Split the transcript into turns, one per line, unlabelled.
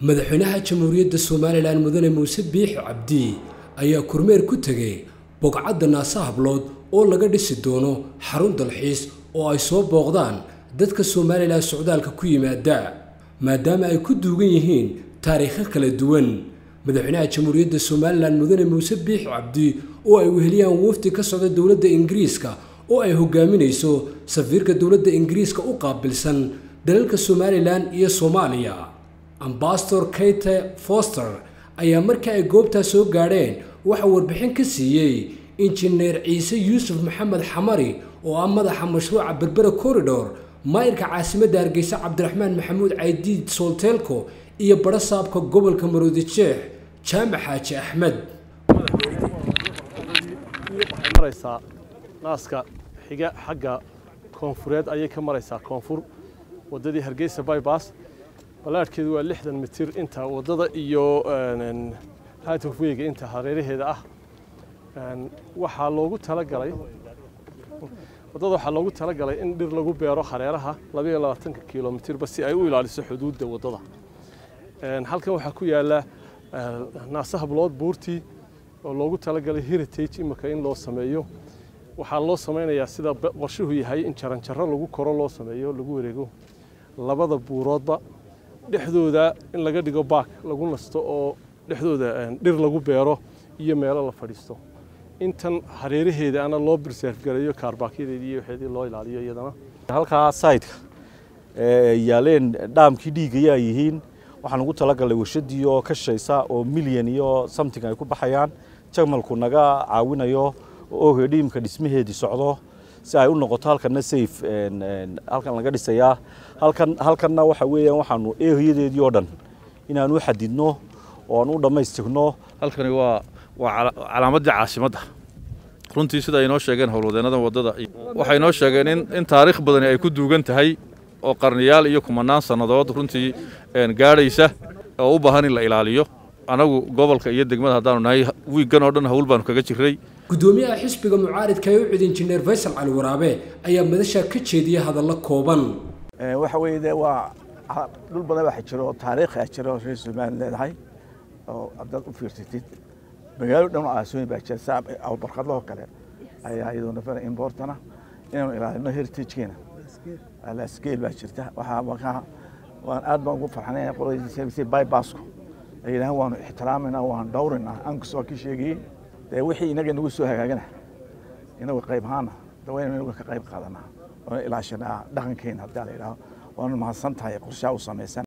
madaxweynaha jamhuuriyadda somalilan mudane muuse biixi cabdi ayaa kormeer ku tegay bogcadda naasa hablood oo laga dhisi doono xarun dalxiis oo ay soo booqdaan dadka somalilan socdaalka ku yimaada maadaama ay ku duugan yihiin taariikho kala duwan madaxweynaha jamhuuriyadda somalilan mudane muuse biixi cabdi oo ay weheliyaan wafdi ka socda dowladda ingiriiska oo ay hogaaminayso safiirka dowladda ingiriiska u qaabilsan dalalka somalilan iyo soomaaliya ambasador kate foster ayaa markii ay goobtaa soo gaadheen waxaa warbixin ka siiyey injineer ciise yuusuf maxamed xamari oo ah madaxa mashruuca berbera corridor maayirka caasimadda hargeysa cabdiraxmaan maxamuud caydiid soolteelko iyo barasaabka gobolka maroodi jeex jaamac xaaji axmed
maraysaa naaska xiga xagga koonfureed ayay ka maraysaa koonfur waddadii hargeysa bybas ballaadhkeedu waa lixdan mitir inta waddada iyo haatofweyga inta hareeraheeda ah waxaa loogu talagalay waddada waxaa loogu talagalay in dhir lagu beero hareeraha labaiyo labaatanka kilomitirba si ay u ilaaliso xuduudda waddada halkan waxaa ku yaala naasa hablood buurtii oo loogu talagalay heritage imika in loo sameeyo waxaa loo samaynayaa sida qorshuhu yahay in jaranjaro lagu koro loo sameeyo lagu wareego labada buuroodba dhexdooda in laga dhigo baak lagu nasto oo dhexdooda dhir lagu beero iyo meelo la fadhiisto intan hareeraheeda ana loo birseerf gareeyo kaarbaakiyadeedii iyo waxeedii loo ilaaliyo iyadana
halkaa sayidka yaaleen dhaamkii dhiigayaa yihiin waxaan ugu talagalay warshadii oo ka shaysa oo milyan iyo something ay ku baxayaan jamalku naga caawinayo oo hedhiimka dhismaheedii socdo si ay u noqoto halkanna safe halkan laga dhisayaa halkan halkanna waxa weeyaan waxaanu eehiyadeedii oo dhan inaan u xadidno oo aan u dhammaystirno
halkani waa waa calaamadii caasimadda runtii sida ay noo sheegeen howlwadeenada waddada waxay noo sheegeen in in taariikh badani ay ku duugan tahay oo qarniyaal iyo kumanaan sannadood runtii gaadhaysa oo u baahan in la ilaaliyo anagu gobolka iyo degmada haddaanu nahay wiiggan oo dhan hawl baanu kaga jirray
gudoomiyaha xisbiga mucaaridka ee u cid injineer faysal cali waraabe ayaa madashaa ka jeediyay hadallo kooban
waxa weeye de waa dhul badan waxa jiro oo taariikhi ah jiro reer somaliland leedahay oo haddaad u fiirsatid magaalo dhan oo aasooyin baa jira saa barkadlahoo kale ayaa iyadoo nafana importana inaanu ilaalino heritagekeena lascale baa jirta waxaa markaa waan aad baan ugu farxanay qoladiisa bybasku ay yidhahaan waanu ixtiraamayna waan dhowrinaa ankus waa ka sheegayey dee wixii inaga nagu soo hagaagana inagu qayb ahaana dawayna inagu ka qayb qaadanaa oona ilaashanaa dhaqankeena haddaa la yidhaaho waanu mahadsan tahay qorshaha u samaysan